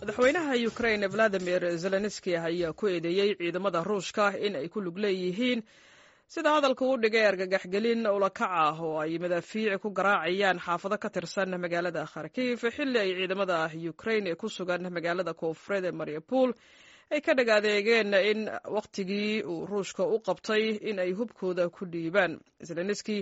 madaxweynaha ukrain valadimir zelenski ayaa ku eedeeyey ciidamada ruushka in ay ku lug leeyihiin sida hadalka uu dhigay argagaxgelin ulakac ah oo ay madaafiic ku garaacayaan xaafado ka tirsan magaalada kharkiif xilli ay ciidamada ukrain ee ku sugan magaalada koonfureed ee mariupol ay ka dhag adeegeen in wakhtigii uu ruushka u qabtay in ay hubkooda ku dhiibaan zelenski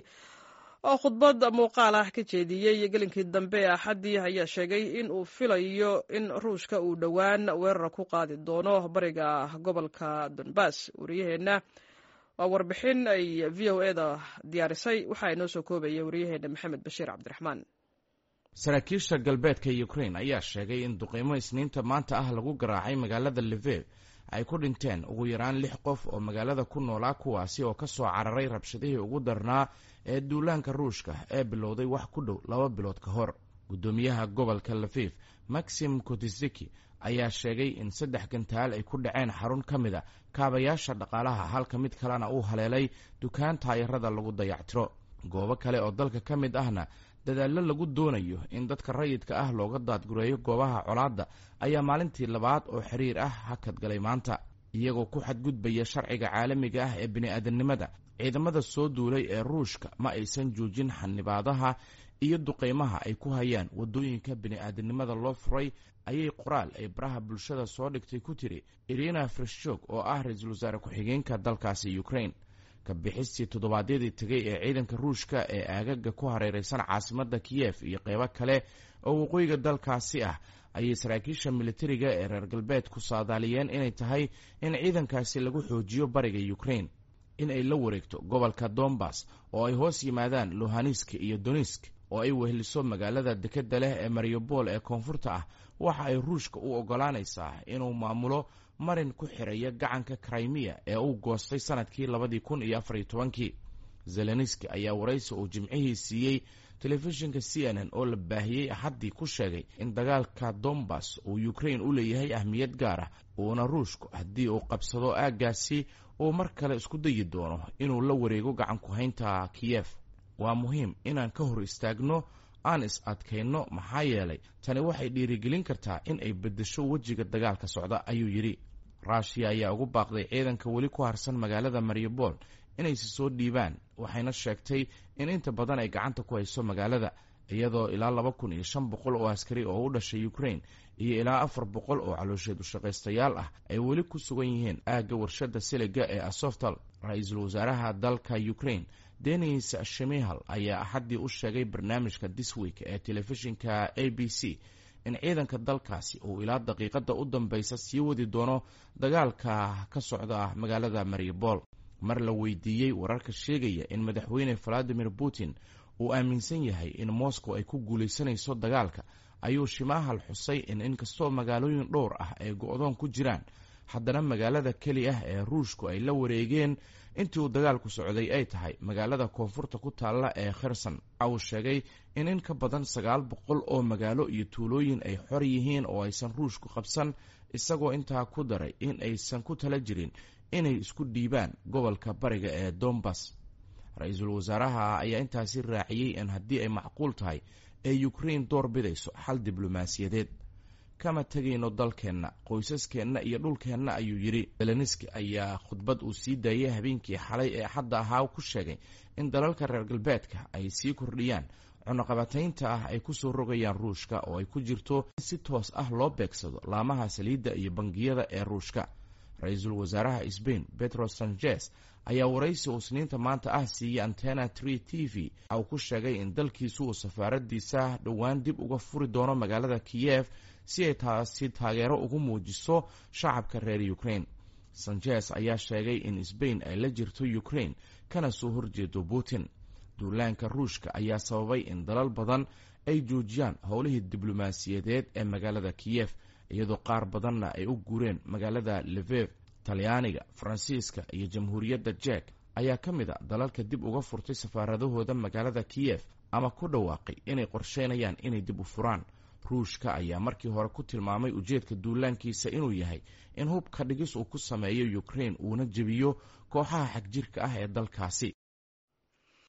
oo khudbad muuqaal ah ka jeediyey gelinkii dambe ee axaddii ayaa sheegay in uu filayo in ruushka uu dhowaan weerar ku qaadi doono bariga gobolka donbass wariyaheenna waa warbixin ay v o eda diyaarisay waxaa inoo soo koobaya wariyaheenna maxamed bashiir cabdiraxmaan saraakiisha galbeedka ukrain ayaa sheegay in duqeymo isniinta maanta ah lagu garaacay magaalada livev ay ku dhinteen ugu yaraan lix qof oo magaalada ku noolaa kuwaasi oo ka soo cararay rabshadihii ugu darnaa ee duulaanka ruushka ee bilowday wax ku dhow laba bilood ka hor guddoomiyaha gobolka lafif maxim kotisiki ayaa sheegay in saddex gantaal ay ku dhaceen xarun ka mid a kaabayaasha dhaqaalaha halka mid kalena uu haleelay dukaan taayarada lagu dayactiro goobo kale oo dalka ka mid ahna dadaallo lagu doonayo in dadka rayidka ah looga daadgureeyo goobaha colaadda ayaa maalintii labaad oo xiriir ah hakadgalay maanta iyagoo ku xadgudbaya sharciga caalamiga ah ee bini'aadanimada ciidamada soo duulay ee ruushka ma aysan joojin xanibaadaha iyo duqeymaha ay ku hayaan waddooyinka bini'aadanimada loo furay ayay qoraal ay baraha bulshada soo dhigtay ku tiri irina freshog oo ah ra-iisul wasaare ku-xigeenka dalkaasi ukrain ka bixistii toddobaadyadii tegay ee ciidanka ruushka ee aagaga ku hareereysan caasimadda kiyef iyo qeybo kale oo waqooyiga dalkaasi ah ayay saraakiisha militariga ee reer galbeed ku saadaaliyeen inay tahay in ciidankaasi lagu xoojiyo bariga ukrain in ay la wareegto gobolka dombas oo ay hoos yimaadaan luhanisk iyo donisk oo ay weheliso magaalada dekedda leh ee mariupol ee koonfurta ah waxa ay ruushka u oggolaanaysaa inuu maamulo marin ku xiraya gacanka krimiya ee uu goostay sanadkii labadii kun iyo afariyo tobankii zelenski ayaa waraysi uu jimcihii siiyey telefishinka c n n oo la baahiyey axaddii ku sheegay in dagaalka dombas uu ukrain u leeyahay ahmiyad gaar ah uuna ruushku haddii uu qabsado aaggaasi uu mar kale isku dayi doono inuu la wareego gacanku haynta kiyef waa muhiim inaan ka hor istaagno aan is adkayno maxaa yeelay tani waxay dhiirigelin kartaa in ay beddesho wejiga dagaalka socda ayuu yidhi ruushiya ayaa ugu baaqday ciidanka weli ku harsan magaalada mariupol inaysi soo dhiibaan waxayna sheegtay in inta badan ay gacanta ku hayso magaalada iyadoo ilaa laba kun iyo shan boqol oo askari oo u dhashay ukrain iyo ilaa afar boqol oo caloosheed ushaqaystayaal ah ay weli ku sugan yihiin aagga warshadda siliga ee asoftal ra-iisul wasaaraha dalka ukrain denis shimihal ayaa axaddii u sheegay barnaamijka disweek ee telefishinka a b c in ciidanka dalkaasi uu ilaa daqiiqadda u dambeysa sii wadi doono dagaalka ka socda magaalada mariupol mar la weydiiyey wararka sheegaya in madaxweyne valadimir putin uu aaminsan yahay in moscow ay ku guulaysanayso dagaalka ayuu shimahal xusay in inkastoo magaalooyin dhowr ah ay go-doon ku jiraan haddana magaalada keli ah ee ruushku ay la wareegeen intii uu dagaalku socday ay tahay magaalada koonfurta ku taalla ee kherson waxa uu sheegay in in ka badan sagaal boqol oo magaalo iyo tuulooyin ay xor yihiin oo aysan ruushku qabsan isagoo intaa ku daray in aysan ku tala jirin inay isku dhiibaan gobolka bariga ee dombas ra-iisul wasaaraha ayaa intaasi raaciyey in haddii ay macquul tahay ee ukrain door bidayso xal diblomaasiyadeed kama tegayno dalkeenna qoysaskeenna iyo dhulkeenna ayuu yidhi zelenski ayaa khudbad uu sii daayay habeenkii xalay ee axadda ahaa ku sheegay in dalalka reer galbeedka ay sii kordhiyaan cunaqabataynta ah ay kusoo rogayaan ruushka oo ay ku jirto in si toos ah loo beegsado laamaha saliidda iyo bangiyada ee ruushka ra-iisul wasaaraha sbain petro sanchez ayaa waraysi uu isniinta maanta ah siiyey antena tree t v waxa uu ku sheegay in dalkiisu uu safaaradiisa dhowaan dib uga furi doono magaalada kiyef si ay taasi taageero ugu muujiso shacabka reer ukrain sanchez ayaa sheegay in sbain ay la jirto ukrain kana soo horjeedo putin duulaanka ruushka ayaa sababay in dalal badan ay joojiyaan howlihii diblomaasiyadeed ee magaalada kiyef iyadoo qaar badanna ay u guureen magaalada levev talyaaniga faransiiska iyo jamhuuriyadda jek ayaa ka mid a dalalka dib uga furtay safaaradahooda magaalada kiyef ama ku dhawaaqay inay qorsheynayaan inay dib u furaan ruushka ayaa markii hore ku tilmaamay ujeedka duulaankiisa inuu yahay in hubka dhigis uu ku sameeyo ukrain uuna jebiyo kooxaha xagjirka ah ee dalkaasi